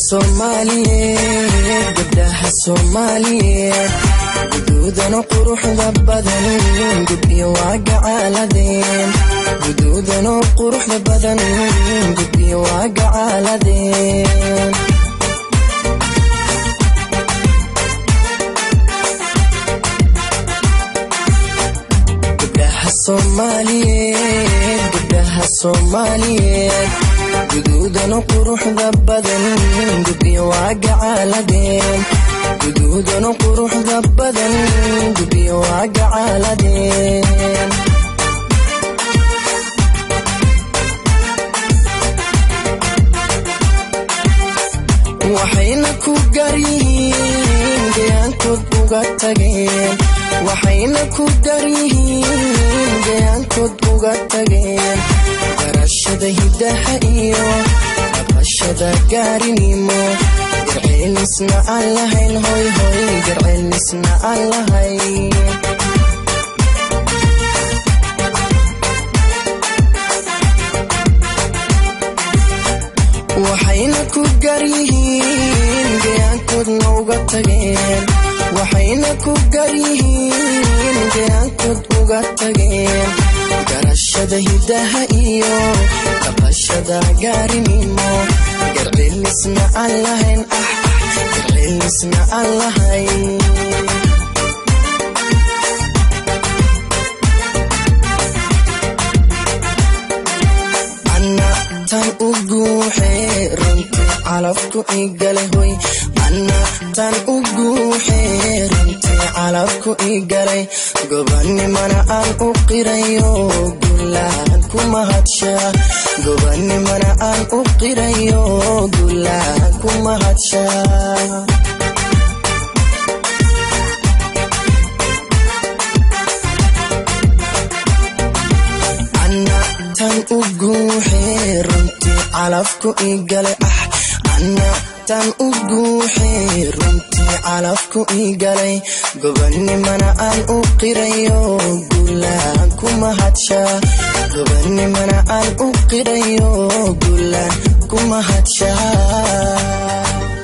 soomaaliyeed gabdhaha soomaaliyeed guduudana quruxda badan gubyo waa gacaaladeen guduudana quruxda badan gubyo waa gacaaladeen gabdhaha soomaaliyeed gabdhaha soomaaliyeed guduudana quruxda badan gubyo waa gacaaladeen guduudana quruxda badan gubyo waa gacaaladeen waxayna ku garyihiin gayaankood uga tageen waxayna ku garyihiin gayaankood uga tageen garashada hiddaha iyo dhaqashada gaarinimo garceelisna aan lahayn hoy hoy garceelisna aan lahayn waxayna ku garyihiin gayaankoodna uga tageen waxayna ku garyihiin gayaankood uga tageen garashada hiddaha iyo dhaqashada gaarinimo garceelisna aan lahayn ah garceelisna aan lahayn tan u guuxee runtii calafku igalay hoy anna tan u guuxee runtii calafku igalay gobanimana aan u qirayo guulahan ku mahadshaa gobanimana aan u qirayo guulahan ku mahadshaa tan u guuxee runtii calafku igalay ah anna tan u guuxee runtii calafku igalay gobanimana aan u qirayo guulaan ku mahadshaa gobanimana aan u qirayo guulaan ku mahadshaa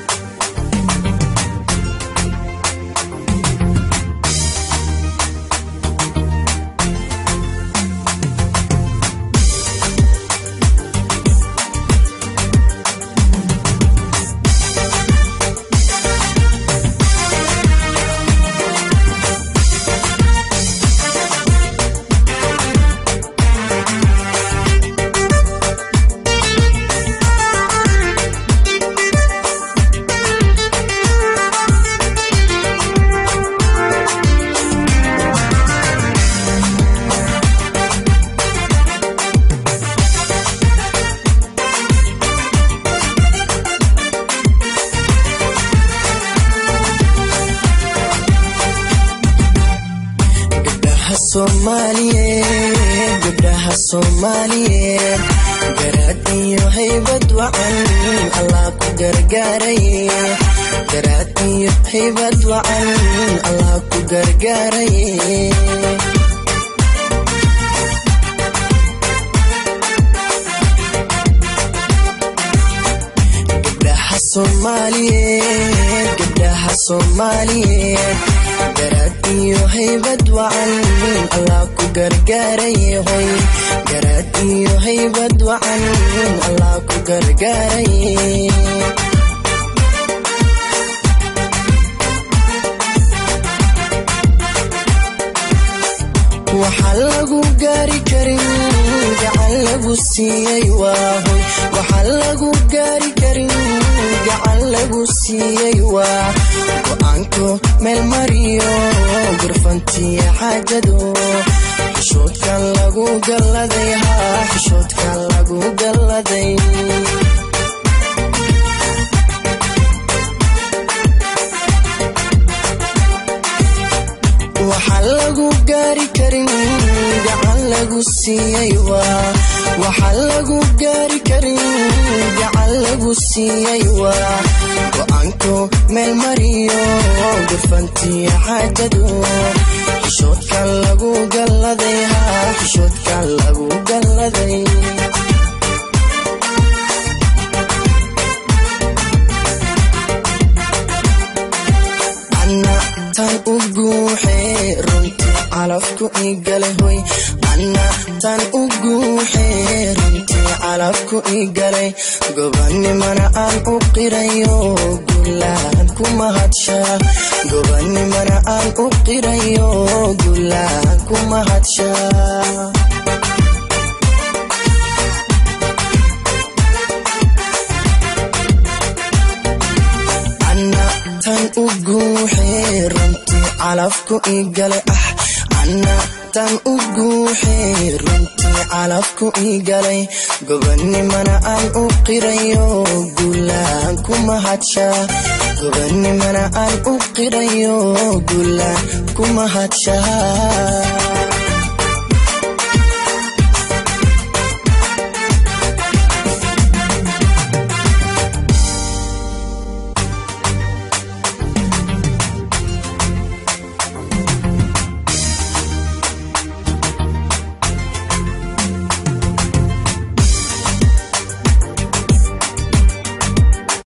soomaaliyeed gabdhaha soomaaliyeed garaad iyo haybad wacan allah ku gargaaraye garaad iyo haybad wacan allah ku gargaaraye gabdhaha soomaaliyeed gabdhaha soomaaliyeed garaad iyo haybad wacan allah ku gargaaraye hoy garaad iyo haybad wacan allah ku gargaaraye waxaan lagu gaari karin gacan lagu siiyey waahoy waxaan lagu gaari karin gacan lagu siiyey waa go-aanko meel mariyo gurfantiya xaajado xishoodkan lagu galladay haa xishoodkan lagu galladay waxaan lagu gaari karin gacan lagu siiyey waa waxaan lagu gaari karin gacan lagu siiyey waa go-aanko meel mariyo gurfantiya xaajado xishoodkan lagu galladay haa xishoodkan lagu galladay calafku igalay hoy anna tan u guuxee runtii calafku igalay gobanimana aan u qirayo gulaan ku mahadshaa gobanimana aan u qirayo gulaan ku mahadshaa tan u guuxee runtii calafku igalay ah anna tan u guuxee runtii calafku igalay gobanimana aan u qirayo gulaan ku mahadshaa gobanimana aan u qirayo gulaan ku mahadshaa